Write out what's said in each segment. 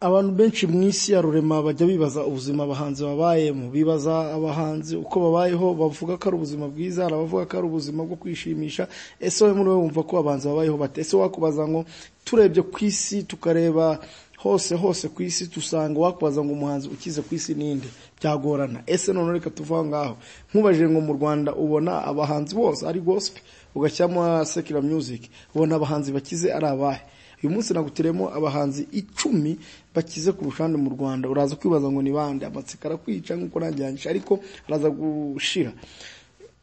abantu benshi mu isi ya rurema bajya bibaza ubuzima abahanzi babayemo bibaza abahanzi uko babayeho bavuga ko ari ubuzima bwiza hari abavuga ko ari ubuzima bwo kwishimisha ese wowe muri wowe wumva ko abahanzi babayeho bate ese wakubaza ngo turebye ku isi tukareba hose hose ku isi dusanga wakubaza ngo umuhanzi ukize ku isi ninde byagorana ese noneho reka tuva ngaho nkubajije ngo mu rwanda ubona abahanzi bose ari gosipe ugashyiramo sekira muziki ubona abahanzi bakize ari abahe uyu munsi naguteremo abahanzi icumi bakize ku rushande mu rwanda uraza kwibaza ngo ni bande amatsiko arakwica nk'uko nanjye ariko araza gushira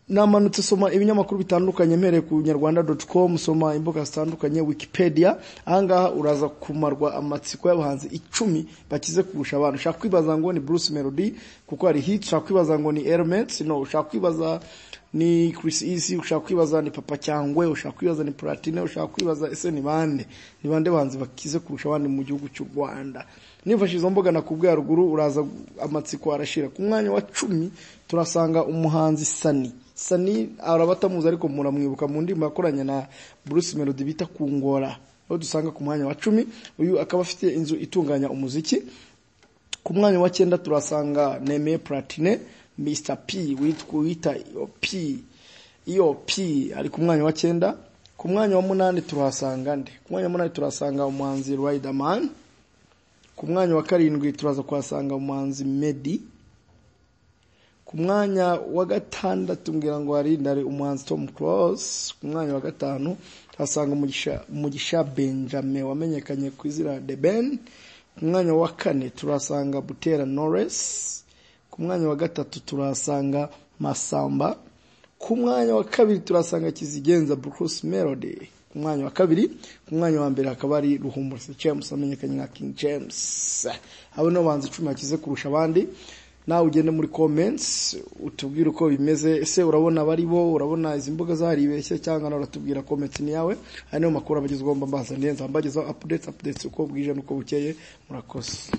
namanutse soma ibinyamakuru bitandukanye mpereye ku nyarwanda doti komu soma imbuga zitandukanye wikipedia ahangaha uraza kumarwa amatsiko y'abahanzi icumi bakize kurusha abantu ushaka kwibaza ngo ni bruce melody kuko hari hit ushaka kwibaza ngo ni elements no ushaka kwibaza ni Chris Easy ushaka kwibaza ni Papa Cyangwe ushaka kwibaza ni Platine ushaka kwibaza ese ni bande ni bande banzi bakize kurusha abandi mu gihugu cy'u Rwanda nifashije izo mboga nakubwiye ruguru uraza amatsiko arashira ku mwanya wa cumi turasanga umuhanzi Sani Sani arabatamuzi ariko muramwibuka mu ndimi yakoranye na Bruce Melody bita Kungora aho dusanga ku mwanya wa cumi uyu akaba afite inzu itunganya umuziki ku mwanya wa cyenda turasanga Neme Platine Mr P witwa P iyo P ari ku mwanya wa cyenda ku mwanya wa munani turahasanga nde ku mwanya wa munani turahasanga umuhanzi Riderman ku mwanya wa karindwi turaza kuhasanga umuhanzi Medi ku mwanya wa gatandatu mbwira ngo hari ndare umuhanzi Tom Close ku mwanya wa gatanu tuhasanga umugisha umugisha Benjamin wamenyekanye ku izina The Ben ku mwanya wa kane turahasanga Butera Norris ku mwanya wa gatatu turahasanga masamba ku mwanya wa kabiri turahasanga kizigenza bruce melody ku mwanya wa kabiri ku mwanya wa mbere hakaba ari ruhumuriza james amenyekanye nka king james abo ni abahanzi icumi bakize kurusha abandi nawe ugende muri comments utubwire uko bimeze ese urabona bari bo urabona izi mbuga zaribeshye cyangwa nawe uratubwira comments ni yawe ari niyo makuru abagezwaho mba mbazaniye nzambagezaho updates updates uko bwije n'uko bukeye murakoze